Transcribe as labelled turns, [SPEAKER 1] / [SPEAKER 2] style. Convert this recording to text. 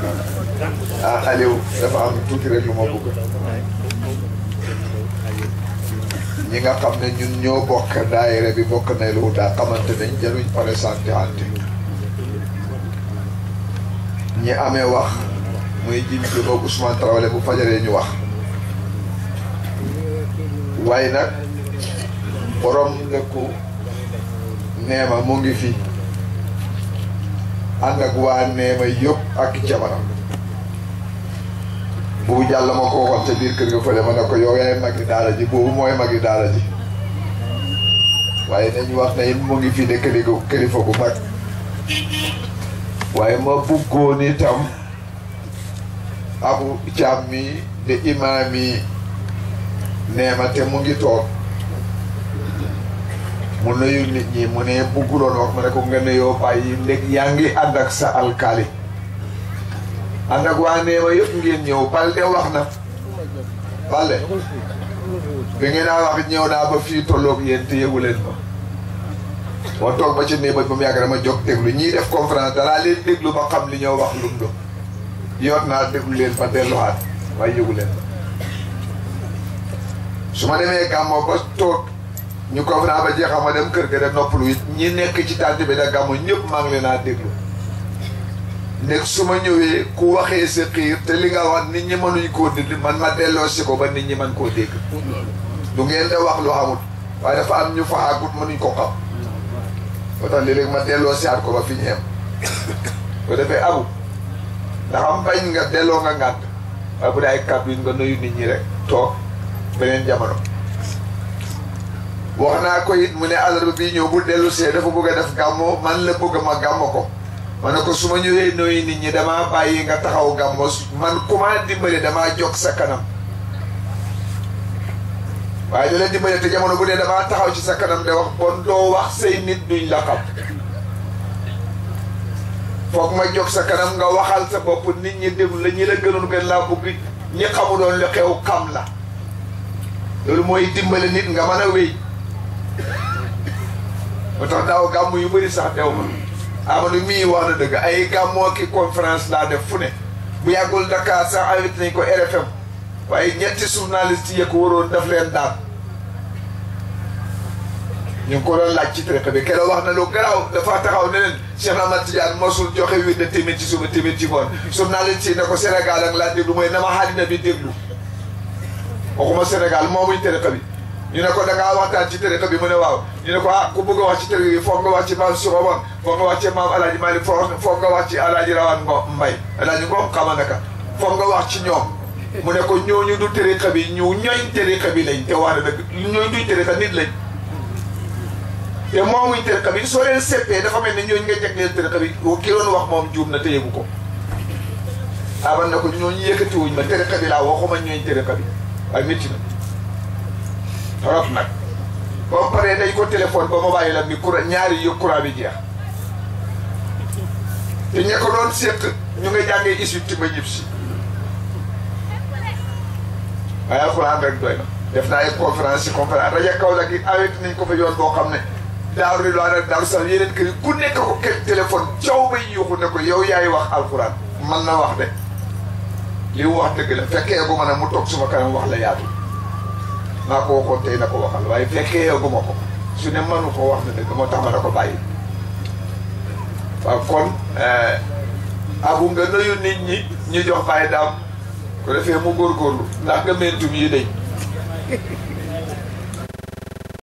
[SPEAKER 1] ah Aliou dafa am tuuti rek lu ma bëgg ñi nga xam ne ñun ñoo bokk daayira bi bokk na lu daa xamante nañ jaruñ pare santé ante ñi amee wax muy jim bi moom Ousmane Traoré bu fajaree ñu wax waaye nag borom dëkku neema mu ngi fi ànd ak waa neema yëpp ak jabaram boobu jàll ma ko waxoon ca biir kër ga fële ma ne ko yow yaay magi daara ji boobu mooy magi daara ji waaye nañu wax ne it mu ngi fi de kilifa kilifa gu mag waaye ma bëggoon itam abu caam mi de imaam yi neema te mu ngi toog mu nuyu nit ñi mu ne bugguloon wax ma ne ko nga nuyoo bàyyi ndeg yaa ngi ànd ak sa alkaali ànd ak waa neema yëpp ngeen ñëw Balde wax na Balde bi ngeen a wax ñëw naa ba fii tolloog yéen te yëgu leen ma moo toog ba ci néeg ba mu yàgg dama jóg déglu ñiy def conférence danaa leen déglu ba xam li ñoo wax lum do yoot naa déglu leen ba delluwaat waaye yëgu leen ma su ma demee gàmmo ba toog ñu conférence ba jeexam ma dem kër ga de noppalu it ñi nekk ci tànt bi da gàmmo ñëpp maa ngi leen a déglu nekk su ma ñëwee ku waxee sa xiir te li nga wax nit ñi mënuñ koo déglu man ma delloo si ko ba nit ñi mën koo dégg du ngeen da wax lu xamut waaye dafa am ñu fa àggut mënuñ ko xam moo tax léeg-léeg ma delloo si aat ko ba fi ñu yem ko defee abu ndax am bañ nga delloo nga ngànt waaye bu dee ay kàddu yi nga nuyu nit ñi rek toog beneen jamono wax naa ko it mu ne àllarba bii ñëw bu dellu see dafa bëgg a def gàmmo man la bëgg ma gàmmo ko ma ne ko su ma ñëwee nooyu nit ñi damaa bàyyi nga taxaw gàmmo man ku ma dimbale damaa jog sa kanam waaye da leen dimbale te jamono bu dee damaa taxaw ci sa kanam de wax bon doo wax say nit duñ la xam foog ma jog sa kanam nga waxal sa bopp nit ñi déglu la ñi la gënoon gën laa bëgg ñi xamuloon li xew xam la loolu mooy dimbale nit nga mën a wéy moo tax daaw gàmm yu bëri sax dew ma Amadou mii wax na dëgg ay gàmmoo ki conférence laa def fu ne bu yàggul Dakar sax invité nañ ko RFM waaye ñetti journaliste yi ko waroon daf leen daan ñu ngi ko doon laaj ci tariqa bi keroog wax na lu garaaw dafa taxaw ne leen Cheikh Ahmad Tidiane mosul joxe wi de tamit ci suba tamit ci ngoon journaliste yi ne ko Sénégal ak laa déglu mooy na ma àddina bi déglu waxuma Sénégal moomuñ tariqa bi ñu ne ko da ngaa waxtaan ci tariqa bi mu ne waaw ñu ne ko ah ku bëgg a wax ci tariqa bi foog nga wax ci maam Suxaban foog nga wax ci maam Alaaji Malick foog nga wax ci Alaaji Rawaan Ngom Mbay Alaaji Ngom xama naka foog nga wax ci ñoom mu ne ko ñooñu du tariqa bi ñu ñooñ tariqa bi lañ te wax na dëgg ñooñ duñ tariqa nit lañ te moomuñ tariqa bi soo leen seppee dafa mel ne ñooñu nga jagleel tariqa bi ki doon wax moom juum na te yëgu ko aban na ko ñooñu yëkkatiwuñ ma tariqa bi laa waxuma ñooñ tariqa bi waaye métti na trop nag boo paree dañ ko téléphone ba ma bàyyi la mi courant ñaari yu courant bi jeex te ña ko doon séq ñu nga jàngee Égypte ba ñib si waaye alxuraan rek doy na def naa ay conférence yi conférence rajo Kaolack it awet nañ ko fa yoon boo xam ne daaru ridwaan ak daaru sax yeneen kër yi ku nekk ko kenn téléphone caw bay yuuxu ne ko yow yaay wax alxuraan man na wax de li mu wax dëgg la fekkee gu ma ne mu toog suma kanam wax la yaatu maa ko waxoon tey na ko waxal waaye fekkee gu ma ko su ne mënu ko wax na dëgg moo tax ma na ko bàyyi waaw kon abu nga nuyu nit ñi ñu jox bàyyi daam ko defee mu góorgóorlu ndax nga mentum yi dañ